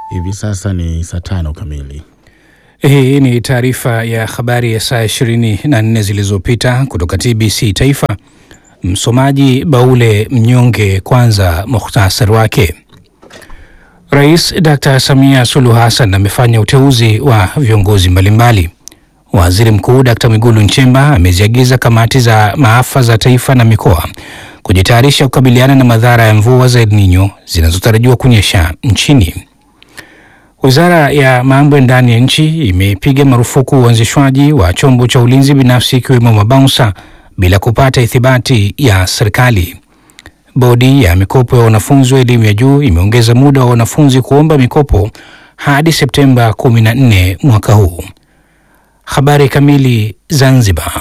Hivi sasa ni saa tano kamili. Hii ni taarifa ya habari ya saa 24 zilizopita kutoka TBC Taifa. Msomaji Baule Mnyonge. Kwanza muhtasari wake. Rais Dr. Samia Suluhu Hassan amefanya uteuzi wa viongozi mbalimbali. Waziri Mkuu Dr. Mwigulu Nchemba ameziagiza kamati za maafa za taifa na mikoa kujitayarisha kukabiliana na madhara ya mvua za El Nino zinazotarajiwa kunyesha nchini. Wizara ya mambo ya ndani ya nchi imepiga marufuku uanzishwaji wa chombo cha ulinzi binafsi ikiwemo mabaunsa bila kupata ithibati ya serikali. Bodi ya mikopo ya wanafunzi wa elimu ya juu imeongeza muda wa wanafunzi kuomba mikopo hadi Septemba 14 mwaka huu. Habari kamili. Zanzibar.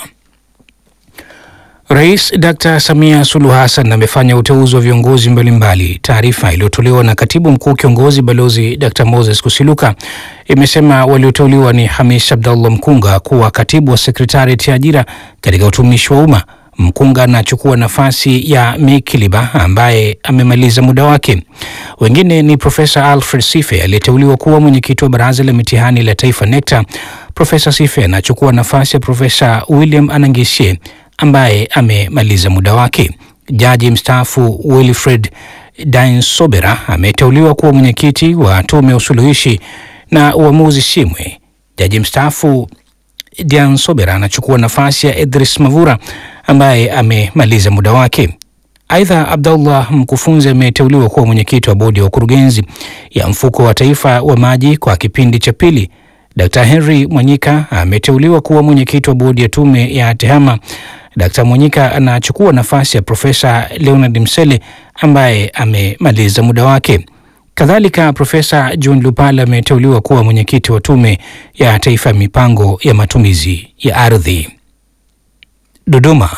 Rais Dr. Samia Suluhu Hassan amefanya uteuzi wa viongozi mbalimbali. Taarifa iliyotolewa na katibu mkuu kiongozi Balozi Dr. Moses Kusiluka imesema walioteuliwa ni Hamis Abdallah Mkunga kuwa katibu wa sekretarieti ya ajira katika utumishi wa umma. Mkunga anachukua nafasi ya Mikiliba ambaye amemaliza muda wake. Wengine ni Profesa Alfred Sife aliyeteuliwa kuwa mwenyekiti wa baraza la mitihani la taifa NECTA. Profesa Sife anachukua nafasi ya Profesa William Anangishe ambaye amemaliza muda wake. Jaji mstaafu Wilfred Dainsobera ameteuliwa kuwa mwenyekiti wa tume ya usuluhishi na uamuzi Simwe. Jaji mstaafu Dainsobera anachukua nafasi ya Idris Mavura ambaye amemaliza muda wake. Aidha, Abdullah Mkufunzi ameteuliwa kuwa mwenyekiti wa bodi ya ukurugenzi ya mfuko wa taifa wa maji kwa kipindi cha pili. Dr. Henry Mwanyika ameteuliwa kuwa mwenyekiti wa bodi ya tume ya TEHAMA. Dr. Mwanyika anachukua nafasi ya Profesa Leonard Msele ambaye amemaliza muda wake. Kadhalika, Profesa John Lupala ameteuliwa kuwa mwenyekiti wa tume ya taifa ya mipango ya matumizi ya ardhi. Dodoma.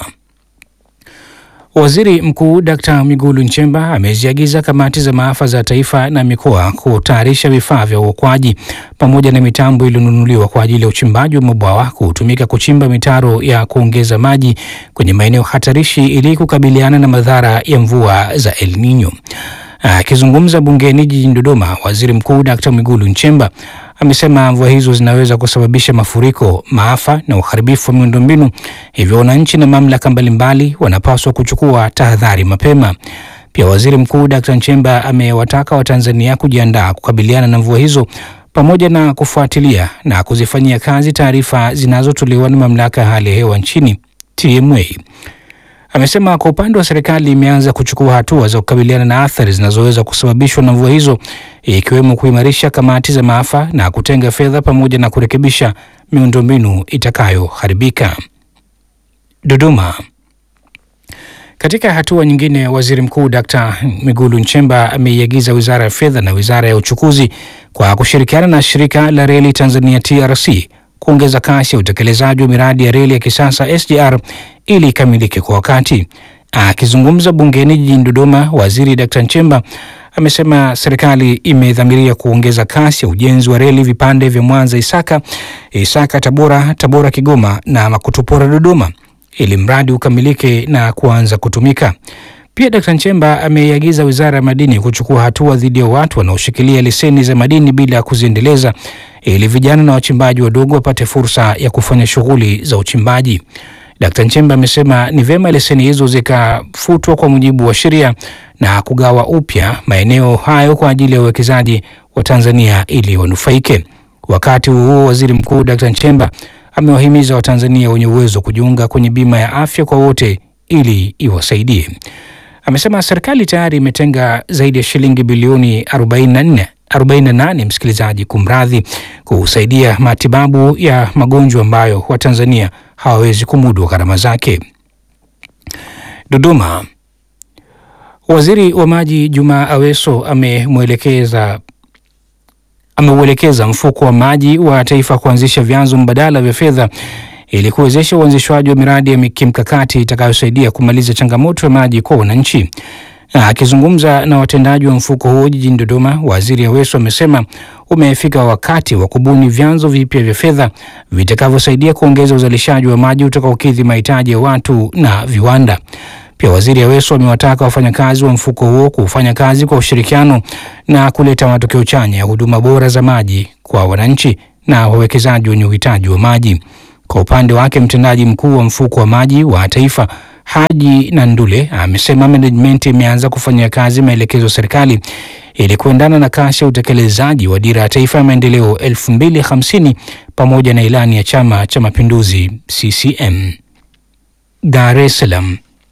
Waziri Mkuu Dkt. Mwigulu Nchemba ameziagiza kamati za maafa za taifa na mikoa kutayarisha vifaa vya uokoaji pamoja na mitambo iliyonunuliwa kwa ajili ya uchimbaji wa mabwawa kutumika kuchimba mitaro ya kuongeza maji kwenye maeneo hatarishi ili kukabiliana na madhara ya mvua za El Nino. Akizungumza bungeni jijini Dodoma, Waziri Mkuu Dkt. Mwigulu Nchemba amesema mvua hizo zinaweza kusababisha mafuriko, maafa na uharibifu wa miundombinu, hivyo wananchi na mamlaka mbalimbali wanapaswa kuchukua tahadhari mapema. Pia Waziri Mkuu Dkt. Nchemba amewataka Watanzania kujiandaa kukabiliana na mvua hizo pamoja na kufuatilia na kuzifanyia kazi taarifa zinazotolewa na mamlaka ya hali ya hewa nchini TMA. Amesema kwa upande wa serikali imeanza kuchukua hatua za kukabiliana na athari zinazoweza kusababishwa na mvua hizo ikiwemo kuimarisha kamati za maafa na kutenga fedha pamoja na kurekebisha miundombinu itakayoharibika. Dodoma. Katika hatua nyingine, waziri mkuu Dkt. Mwigulu Nchemba ameiagiza wizara ya fedha na wizara ya uchukuzi kwa kushirikiana na shirika la reli Tanzania TRC kuongeza kasi ya utekelezaji wa miradi ya reli ya kisasa SGR ili ikamilike kwa wakati. Akizungumza bungeni jijini Dodoma, waziri Dkt. Nchemba amesema serikali imedhamiria kuongeza kasi ya ujenzi wa reli vipande vya Mwanza Isaka, Isaka Tabora, Tabora Kigoma na Makutupora Dodoma ili mradi ukamilike na kuanza kutumika. Pia Dkt. Nchemba ameiagiza wizara ya madini kuchukua hatua dhidi ya watu wanaoshikilia leseni za madini bila ya kuziendeleza ili vijana na wachimbaji wadogo wapate fursa ya kufanya shughuli za uchimbaji. Dkt. Nchemba amesema ni vyema leseni hizo zikafutwa kwa mujibu wa sheria na kugawa upya maeneo hayo kwa ajili ya uwekezaji wa Tanzania ili wanufaike. Wakati huo waziri mkuu Dkt. Nchemba amewahimiza Watanzania wenye uwezo kujiunga kwenye bima ya afya kwa wote ili iwasaidie. Amesema serikali tayari imetenga zaidi ya shilingi bilioni 44 48, msikilizaji, kumradhi, kusaidia matibabu ya magonjwa ambayo Watanzania hawawezi kumudu gharama zake. Dodoma. Waziri wa Maji Juma Aweso amemwelekeza ameuelekeza mfuko wa maji wa taifa kuanzisha vyanzo mbadala vya fedha ili kuwezesha uanzishwaji wa miradi ya kimkakati itakayosaidia kumaliza changamoto ya maji kwa wananchi. Akizungumza na watendaji wa mfuko huo jijini Dodoma, waziri Aweso amesema umefika wakati wa kubuni vyanzo vipya vya fedha vitakavyosaidia kuongeza uzalishaji wa maji utakaokidhi mahitaji ya watu na viwanda. Pia Waziri Aweso amewataka wafanyakazi wa mfuko huo kufanya kazi kwa ushirikiano na kuleta matokeo chanya ya huduma bora za maji kwa wananchi na wawekezaji wenye uhitaji wa maji. Kwa upande wake, mtendaji mkuu wa mfuko wa maji wa taifa Haji Nandule amesema management imeanza kufanyia kazi maelekezo ya serikali ili kuendana na kasi ya utekelezaji wa dira ya taifa ya maendeleo 2050 pamoja na ilani ya Chama cha Mapinduzi CCM. Dar es Salaam.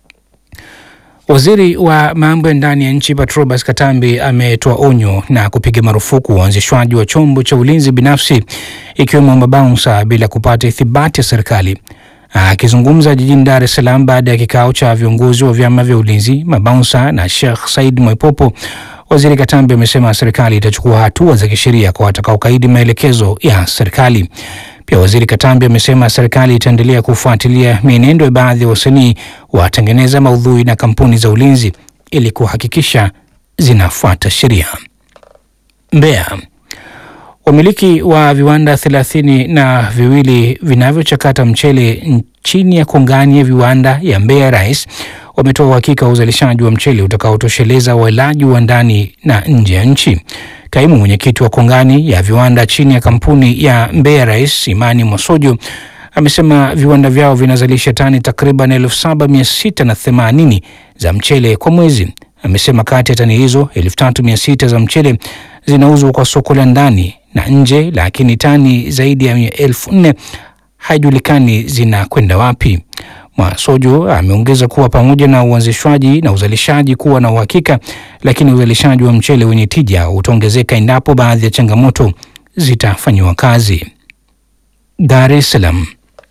Waziri wa mambo ya ndani ya nchi Patrobas Katambi ametoa onyo na kupiga marufuku uanzishwaji wa chombo cha ulinzi binafsi ikiwemo mabaunsa bila kupata ithibati ya serikali. Akizungumza jijini Dar es Salaam baada ya kikao cha viongozi wa vyama vya ulinzi, mabaunsa na Sheikh Said Mwepopo, Waziri Katambi amesema serikali itachukua hatua za kisheria kwa watakaokaidi maelekezo ya serikali. Pia Waziri Katambi amesema serikali itaendelea kufuatilia mienendo ya baadhi ya wasanii watengeneza maudhui na kampuni za ulinzi ili kuhakikisha zinafuata sheria. Mbeya. Wamiliki wa viwanda thelathini na viwili vinavyochakata mchele chini ya kongani ya viwanda ya Mbeya Rice wametoa uhakika wa uzalishaji wa mchele utakaotosheleza walaji wa ndani na nje ya nchi. Kaimu mwenyekiti wa kongani ya viwanda chini ya kampuni ya Mbeya Rice Imani Mosojo amesema viwanda vyao vinazalisha tani takriban elfu saba mia sita na themanini za mchele kwa mwezi. Amesema kati ya tani hizo elfu tatu mia sita za mchele zinauzwa kwa soko la ndani na nje, lakini tani zaidi ya elfu nne haijulikani zinakwenda wapi. Mwasojo ameongeza kuwa pamoja na uanzishwaji na uzalishaji kuwa na uhakika, lakini uzalishaji wa mchele wenye tija utaongezeka endapo baadhi ya changamoto zitafanyiwa kazi. Dar es Salaam.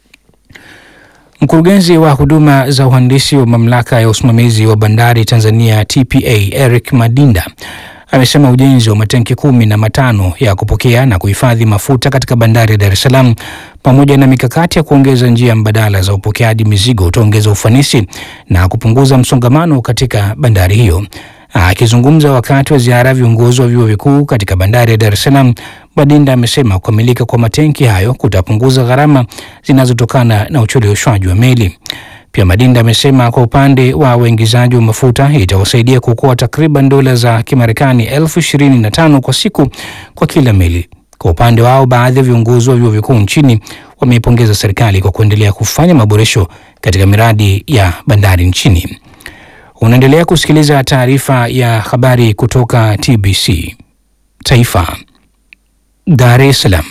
Mkurugenzi wa huduma za uhandisi wa mamlaka ya usimamizi wa bandari Tanzania TPA Eric Madinda amesema ujenzi wa matenki kumi na matano ya kupokea na kuhifadhi mafuta katika bandari ya Dar es Salaam pamoja na mikakati ya kuongeza njia mbadala za upokeaji mizigo utaongeza ufanisi na kupunguza msongamano katika bandari hiyo. Akizungumza wakati wa ziara ya viongozi wa vyuo vikuu katika bandari ya Dar es Salaam, Madinda amesema kukamilika kwa matenki hayo kutapunguza gharama zinazotokana na ucheleweshwaji wa meli. Pia Madinda amesema kwa upande wa uingizaji wa mafuta itawasaidia kuokoa takriban dola za Kimarekani elfu ishirini na tano kwa siku kwa kila meli. Kwa upande wao, baadhi ya viongozi wa vyuo vikuu nchini wameipongeza serikali kwa kuendelea kufanya maboresho katika miradi ya bandari nchini. Unaendelea kusikiliza taarifa ya habari kutoka TBC Taifa. Dar es Salaam.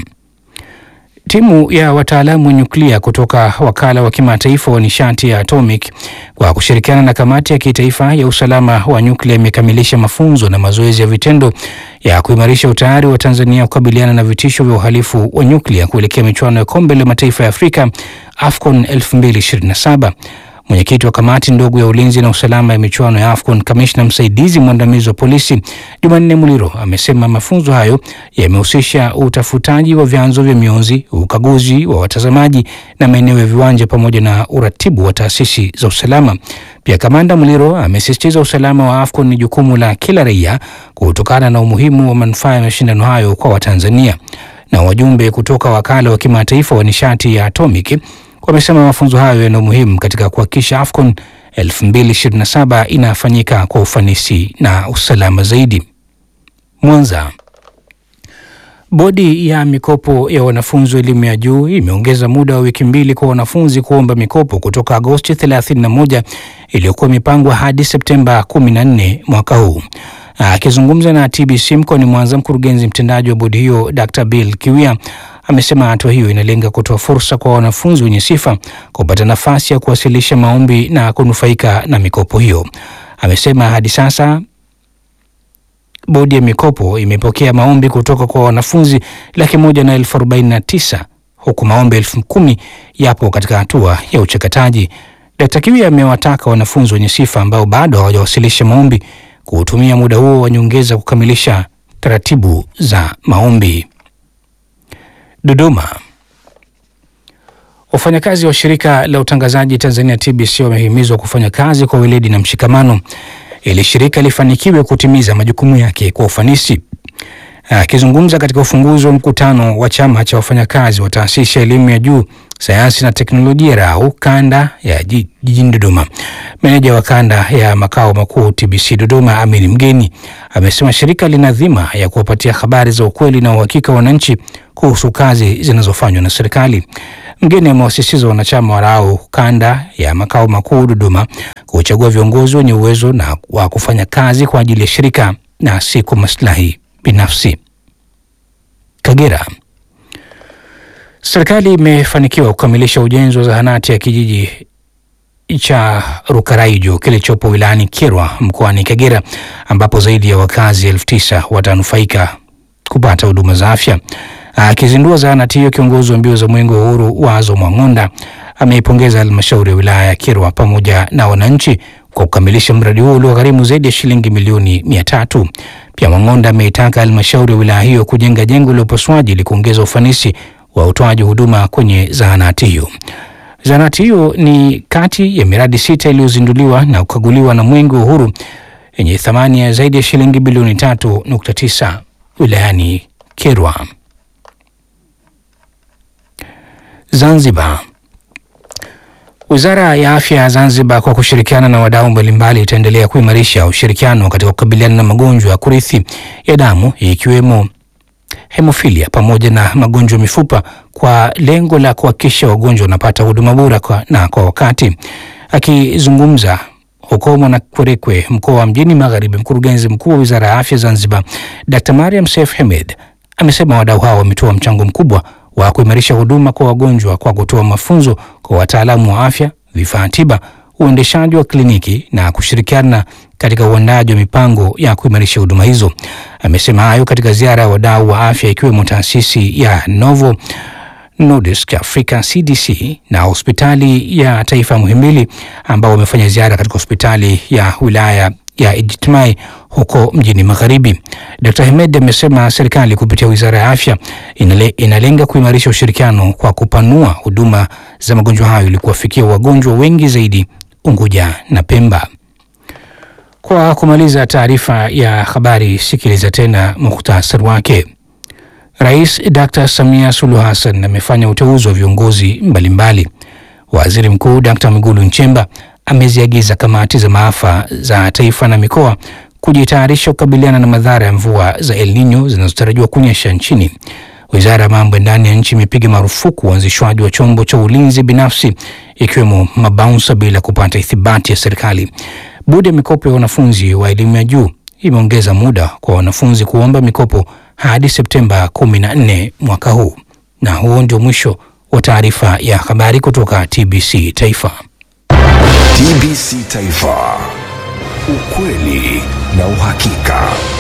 Timu ya wataalamu wa nyuklia kutoka wakala wa kimataifa wa nishati ya atomic kwa kushirikiana na kamati ya kitaifa ya usalama wa nyuklia imekamilisha mafunzo na mazoezi ya vitendo ya kuimarisha utayari wa Tanzania kukabiliana na vitisho vya uhalifu wa nyuklia kuelekea michuano ya kombe la mataifa ya Afrika AFCON 2027. Mwenyekiti wa kamati ndogo ya ulinzi na usalama ya michuano ya AFCON, kamishna msaidizi mwandamizi wa polisi Jumanne Muliro amesema mafunzo hayo yamehusisha utafutaji wa vyanzo vya mionzi, ukaguzi wa watazamaji na maeneo ya viwanja pamoja na uratibu wa taasisi za usalama. Pia kamanda Muliro amesisitiza usalama wa AFCON ni jukumu la kila raia kutokana na umuhimu wa manufaa ya mashindano hayo kwa Watanzania. Na wajumbe kutoka wakala wa kimataifa wa nishati ya atomic wamesema mafunzo hayo yana umuhimu katika kuhakikisha AFCON 2027 inafanyika kwa ufanisi na usalama zaidi. Mwanza. Bodi ya mikopo ya wanafunzi wa elimu ya juu imeongeza muda wa wiki mbili kwa wanafunzi kuomba mikopo kutoka Agosti 31 iliyokuwa imepangwa hadi Septemba 14 mwaka huu. Akizungumza na TBC mkoani Mwanza, mkurugenzi mtendaji wa bodi hiyo Dr. Bill Kiwia amesema hatua hiyo inalenga kutoa fursa kwa wanafunzi wenye sifa kupata nafasi ya kuwasilisha maombi na kunufaika na mikopo hiyo. Amesema hadi sasa bodi ya mikopo imepokea maombi kutoka kwa wanafunzi laki moja na elfu arobaini na tisa huku maombi elfu kumi yapo katika hatua ya uchakataji. Dkt. Kiwia amewataka wanafunzi wenye sifa ambao bado hawajawasilisha maombi kuutumia muda huo wa nyongeza kukamilisha taratibu za maombi. Dodoma. Wafanyakazi wa shirika la utangazaji Tanzania TBC wamehimizwa kufanya kazi kwa weledi na mshikamano ili shirika lifanikiwe kutimiza majukumu yake kwa ufanisi. Akizungumza katika ufunguzi wa mkutano wa chama cha wafanyakazi wa taasisi ya elimu ya juu sayansi na teknolojia RAU kanda ya ji- jijini Dodoma. Meneja wa kanda ya makao makuu TBC Dodoma, Amin Mgeni, amesema shirika lina dhima ya kuwapatia habari za ukweli na uhakika wananchi kuhusu kazi zinazofanywa na serikali. Mgeni amewasisitiza wanachama wa RAU kanda ya makao makuu Dodoma kuchagua viongozi wenye uwezo na wa kufanya kazi kwa ajili ya shirika na si kwa maslahi binafsi. Kagera. Serikali imefanikiwa kukamilisha ujenzi wa zahanati ya kijiji cha Rukaraijo kilichopo wilayani Kyerwa mkoani Kagera ambapo zaidi ya wakazi elfu tisa watanufaika kupata huduma za afya. Akizindua zahanati hiyo, kiongozi wa mbio za mwenge wa uhuru Wazo Mwang'onda ameipongeza halmashauri ya wilaya ya Kyerwa pamoja na wananchi kwa kukamilisha mradi huo uliogharimu zaidi ya shilingi milioni mia tatu. Pia Mwang'onda ameitaka halmashauri ya wilaya hiyo kujenga jengo la upasuaji ili kuongeza ufanisi wa utoaji huduma kwenye zahanati hiyo. Zahanati hiyo ni kati ya miradi sita iliyozinduliwa na kukaguliwa na Mwenge wa Uhuru yenye thamani ya zaidi ya shilingi bilioni tatu nukta tisa wilayani Kyerwa. Zanzibar. Wizara ya Afya ya Zanzibar kwa kushirikiana na wadau mbalimbali itaendelea kuimarisha ushirikiano katika kukabiliana na magonjwa ya kurithi ya damu ikiwemo hemofilia pamoja na magonjwa ya mifupa kwa lengo la kuhakikisha wagonjwa wanapata huduma bora kwa, na kwa wakati. Akizungumza huko Mwanakwerekwe, mkoa wa Mjini Magharibi, mkurugenzi mkuu wa Wizara ya Afya Zanzibar Dr. Mariam Seif Hemed amesema wadau hao wametoa mchango mkubwa wa kuimarisha huduma kwa wagonjwa kwa kutoa mafunzo kwa wataalamu wa afya, vifaa tiba, uendeshaji wa kliniki na kushirikiana katika uandaji wa mipango ya kuimarisha huduma hizo. Amesema hayo katika ziara ya wadau wa afya ikiwemo taasisi ya Novo Nordisk Africa CDC na hospitali ya taifa Muhimbili ambao wamefanya ziara katika hospitali ya wilaya ya Ijtimai huko mjini Magharibi. Dr. Hemed amesema serikali kupitia Wizara ya Afya inale, inalenga kuimarisha ushirikiano kwa kupanua huduma za magonjwa hayo ili kuwafikia wagonjwa wengi zaidi Unguja na Pemba. Kwa kumaliza taarifa ya habari, sikiliza tena muhtasari wake. Rais Dr. Samia Suluhu Hassan amefanya uteuzi wa viongozi mbalimbali. Waziri Mkuu Dr. Mwigulu Nchemba ameziagiza kamati za maafa za taifa na mikoa kujitayarisha kukabiliana na madhara ya mvua za El Nino zinazotarajiwa kunyesha nchini. Wizara ya mambo ya ndani ya nchi imepiga marufuku uanzishwaji wa chombo cha ulinzi binafsi ikiwemo mabaunsa bila kupata ithibati ya serikali. Bodi ya mikopo ya wanafunzi wa elimu ya juu imeongeza muda kwa wanafunzi kuomba mikopo hadi Septemba 14 mwaka huu. Na huo ndio mwisho wa taarifa ya habari kutoka TBC Taifa. TBC Taifa, ukweli na uhakika.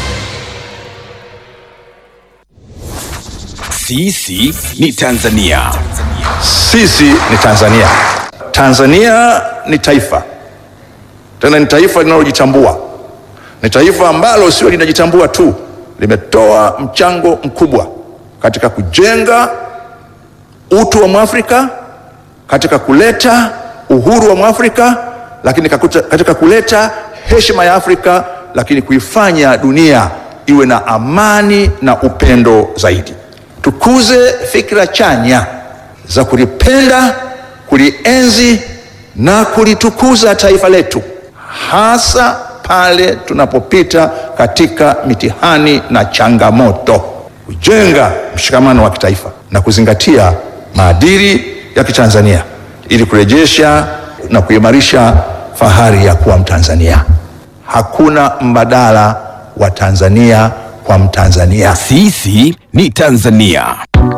Sisi ni Tanzania. Sisi ni Tanzania. Tanzania ni taifa, tena ni taifa linalojitambua. Ni taifa ambalo sio linajitambua tu, limetoa mchango mkubwa katika kujenga utu wa Mwafrika, katika kuleta uhuru wa Mwafrika, lakini kakuta- katika kuleta heshima ya Afrika, lakini kuifanya dunia iwe na amani na upendo zaidi. Tukuze fikra chanya za kulipenda, kulienzi na kulitukuza taifa letu, hasa pale tunapopita katika mitihani na changamoto, kujenga mshikamano wa kitaifa na kuzingatia maadili ya Kitanzania ili kurejesha na kuimarisha fahari ya kuwa Mtanzania. Hakuna mbadala wa Tanzania kwa Mtanzania. Sisi ni Tanzania.